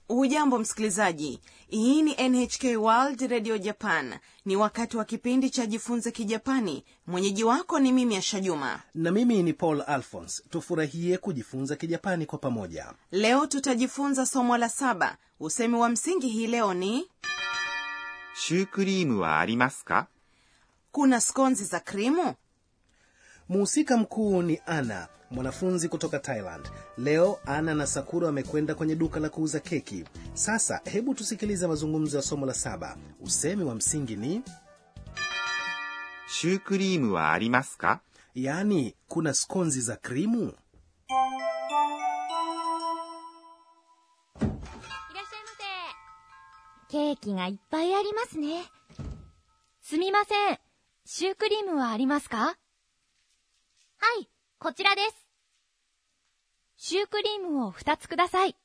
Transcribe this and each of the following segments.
hujambo msikilizaji hii ni nhk world radio japan ni wakati wa kipindi cha jifunze kijapani mwenyeji wako ni mimi ashajuma na mimi ni paul alphons tufurahie kujifunza kijapani kwa pamoja leo tutajifunza somo la saba usemi wa msingi hii leo ni シュークリームはありますか kuna skonzi za krimu muhusika mkuu ni ana mwanafunzi kutoka thailand leo ana na sakura wamekwenda kwenye duka la kuuza keki sasa hebu tusikilize mazungumzo ya somo la saba usemi wa msingi ni シュークリームはありますか yaani kuna skonzi za krimu いらっしゃいませ。ケーキがいっぱいありますね。すみません。シュークリームはありますかはい、こちらです。シュークリームを2つください。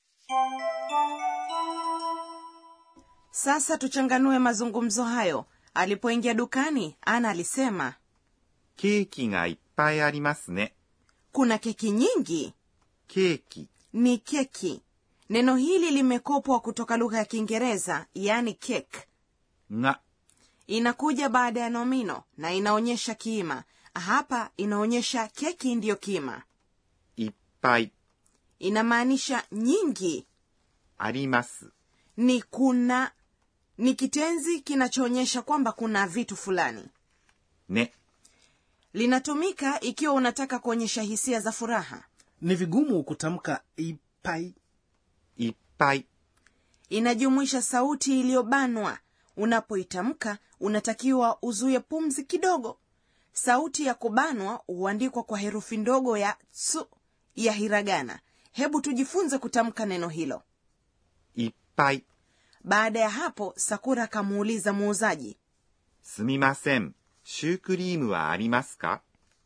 sasa tuchanganue mazungumzo hayo alipoingia dukani ana alisema ケーキがいっぱいありますね。 kuna keki nyingi ケーキ ni keki neno hili limekopwa kutoka lugha ya kiingereza yani cake が inakuja baada ya nomino na inaonyesha kiima hapa inaonyesha keki ndiyo kiima いっぱい inamaanisha nyingi あります。 ni kuna ni kitenzi kinachoonyesha kwamba kuna vitu fulani ね。 linatumika ikiwa unataka kuonyesha hisia za furaha ni vigumu kutamka ipai いっぱい inajumuisha sauti iliyobanwa unapoitamka unatakiwa uzuie pumzi kidogo sauti ya kubanwa huandikwa kwa herufi ndogo ya tsu ya hiragana hebu tujifunze kutamka neno hilo いっぱい baada ya hapo sakura akamuuliza muuzaji すみません。シュークリームはありますか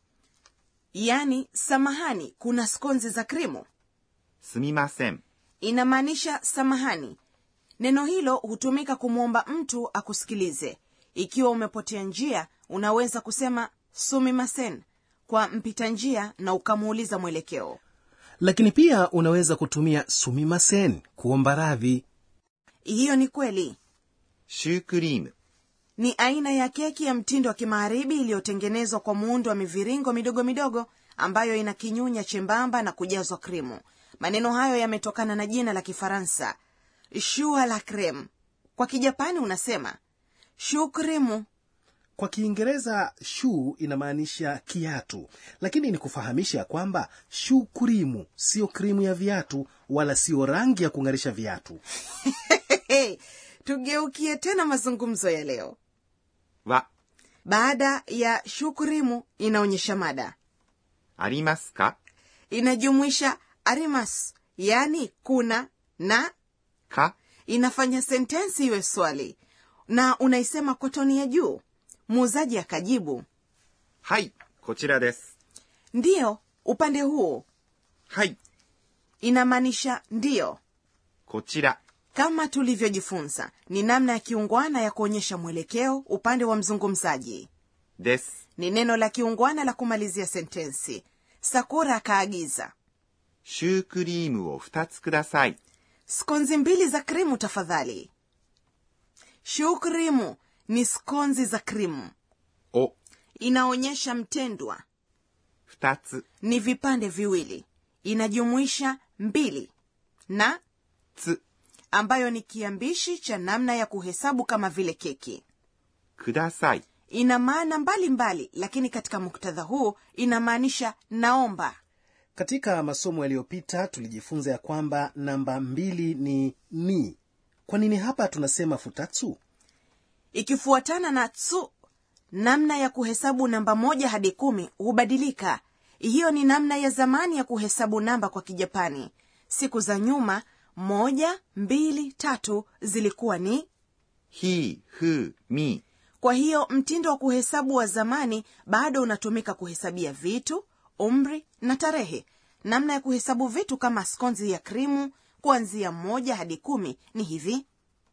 yaani samahani kuna skonzi za krimu すみません。 inamaanisha samahani neno hilo hutumika kumwomba mtu akusikilize ikiwa umepotea njia unaweza kusema sumimasen kwa mpita njia na ukamuuliza mwelekeo lakini pia unaweza kutumia sumimasen kuomba radhi hiyo ni kweli シュークリーム ni aina ya keki ya mtindo wa kimagharibi iliyotengenezwa kwa muundo wa miviringo midogo midogo ambayo ina kinyunya chembamba na kujazwa krimu maneno hayo yametokana na jina la kifaransa shua la creme kwa kijapani unasema shu krimu kwa kiingereza shu inamaanisha kiatu lakini ni kufahamisha ya kwamba shu kurimu siyo krimu ya viatu wala siyo rangi ya kung'arisha viatu hey, tugeukie tena mazungumzo ya leo は baada ya shukrimu inaonyesha mada ありますか inajumuisha arimas yaani kuna na か inafanya sentensi iwe swali na unaisema kwa toni ya juu muuzaji akajibu はい、こちらです。 ndiyo upande huo はい、 inamaanisha ndiyo こちら kama tulivyojifunza ni namna ya kiungwana ya kuonyesha mwelekeo upande wa mzungumzaji です。 ni neno la kiungwana la kumalizia sentensi sakura akaagiza シュークリームを2つください。 skonzi mbili za krimu tafadhali shukrimu ni skonzi za krimu を inaonyesha mtendwa 2つ ni vipande viwili inajumuisha mbili na つ ambayo ni kiambishi cha namna ya kuhesabu kama vile keki ください。 ina maana mbalimbali lakini katika muktadha huu inamaanisha naomba katika masomo yaliyopita tulijifunza ya kwamba namba mbili ni ni kwa nini hapa tunasema futatsu ikifuatana na tsu namna ya kuhesabu namba moja hadi kumi hubadilika hiyo ni namna ya zamani ya kuhesabu namba kwa kijapani siku za nyuma moja mbili tatu zilikuwa ni ひ、ふ、み、 kwa hiyo mtindo wa kuhesabu wa zamani bado unatumika kuhesabia vitu umri na tarehe namna ya kuhesabu vitu kama skonzi ya krimu kuanzia moja hadi kumi ni hivi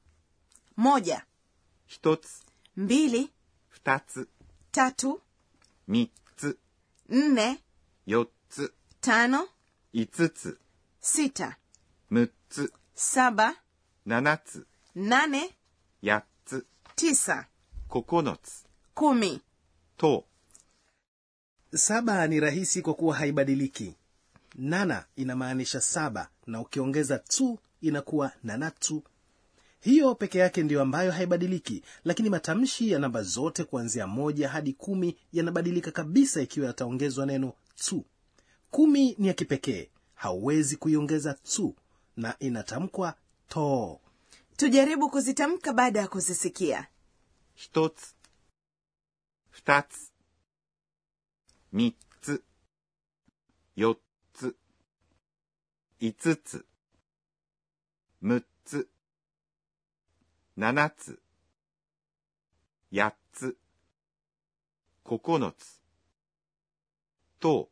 moja 1つ、 mbili 2つ、 tatu 3つ、 nne 4つ、 tano 5つ、 sita 6つ、 saba 7つ nane 8つ tisa 9つ kumi と Saba ni rahisi kwa kuwa haibadiliki. Nana inamaanisha saba na ukiongeza tu inakuwa nanatu. Hiyo peke yake ndiyo ambayo haibadiliki, lakini matamshi ya namba zote kuanzia moja hadi kumi yanabadilika kabisa ikiwa yataongezwa neno tu. Kumi ni ya kipekee, hauwezi kuiongeza tu na inatamkwa to. tujaribu kuzitamka baada ya kuzisikia 1つ2つ3つ4つ5つ6つ7つ8つ9つと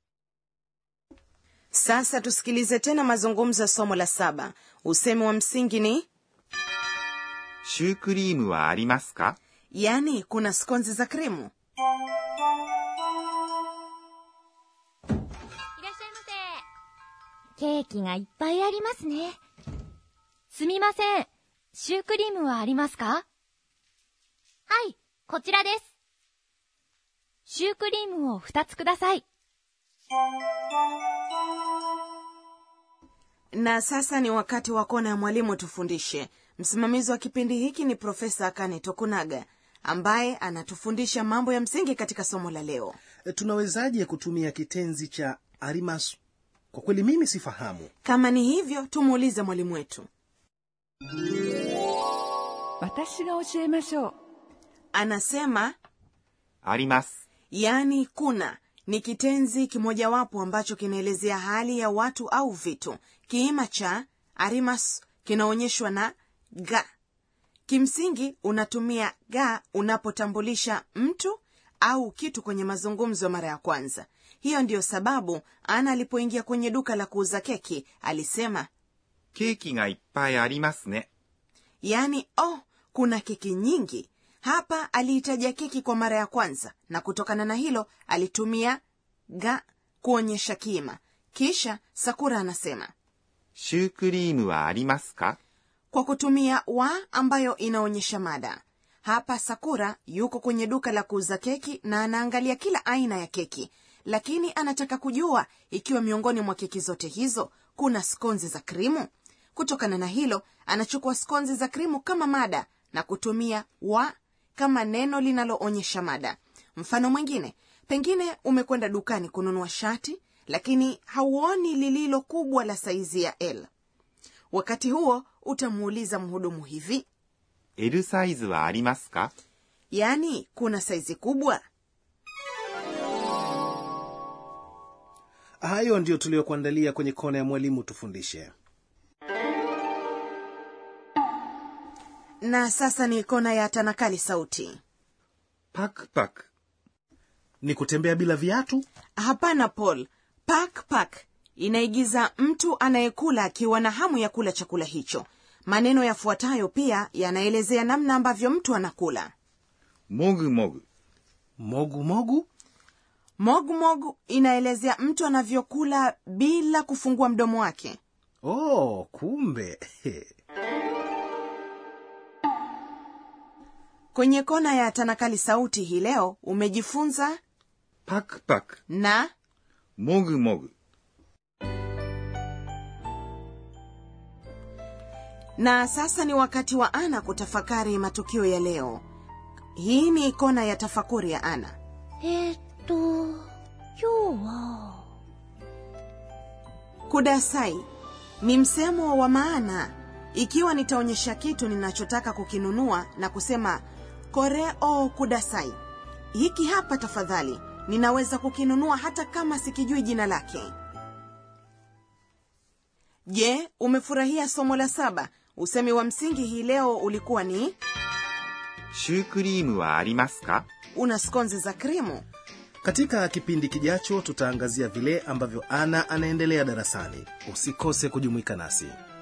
sasa tusikilize tena mazungumzo ya somo la saba usemi wa msingi ni シュークリームはありますか yaani kuna skonzi za krimu いらっしゃいませ。ケーキがいっぱいありますね。すみません。シュークリームはありますかはい、こちらです。シュークリームを2つください。 na sasa ni wakati wa kona ya mwalimu tufundishe msimamizi wa kipindi hiki ni profesa akane tokunaga ambaye anatufundisha mambo ya msingi katika somo la leo E, Tunawezaje kutumia kitenzi cha arimasu? Kwa kweli mimi sifahamu. kama ni hivyo tumuulize mwalimu wetu 私が教えましょう anasema あります。 yaani kuna ni kitenzi kimojawapo ambacho kinaelezea hali ya watu au vitu kiima cha arimas kinaonyeshwa na ga kimsingi unatumia ga unapotambulisha mtu au kitu kwenye mazungumzo mara ya kwanza hiyo ndiyo sababu ana alipoingia kwenye duka la kuuza keki alisema ケーキがいっぱいありますね。 yaani oh kuna keki nyingi hapa aliitaja keki kwa mara ya kwanza na kutokana na hilo alitumia ga kuonyesha kima kisha sakura anasema シュークリームはありますか kwa kutumia wa ambayo inaonyesha mada hapa sakura yuko kwenye duka la kuuza keki na anaangalia kila aina ya keki lakini anataka kujua ikiwa miongoni mwa keki zote hizo kuna skonzi za krimu kutokana na hilo anachukua skonzi za krimu kama mada na kutumia wa kama neno linaloonyesha mada mfano mwingine pengine umekwenda dukani kununua shati lakini hauoni lililo kubwa la saizi ya l wakati huo utamuuliza mhudumu hivi L サイズはありますか yaani kuna saizi kubwa Hayo ndiyo tuliyokuandalia kwenye kona ya mwalimu tufundishe. na sasa ni kona ya tanakali sauti パクパク。 Ni kutembea bila viatu? hapana paul pak pak inaigiza mtu anayekula akiwa na hamu ya kula chakula hicho maneno yafuatayo pia yanaelezea namna ambavyo mtu anakula もぐもぐ。 Mogu mogu? mogmog inaelezea mtu anavyokula bila kufungua mdomo wake Oh, kumbe. kwenye kona ya tanakali sauti hii leo umejifunza パクパク。 na もぐもぐ。 na sasa ni wakati wa ana kutafakari matukio ya leo hii ni kona ya tafakuri ya ana えーっと、今日は、 kudasai ni msemo wa maana ikiwa nitaonyesha kitu ninachotaka kukinunua na kusema koreo kudasai hiki hapa tafadhali ninaweza kukinunua hata kama sikijui jina lake je umefurahia somo la saba usemi wa msingi hii leo ulikuwa ni シュークリームはありますか una skonzi za krimu Katika kipindi kijacho tutaangazia vile ambavyo Ana anaendelea darasani. Usikose kujumuika nasi.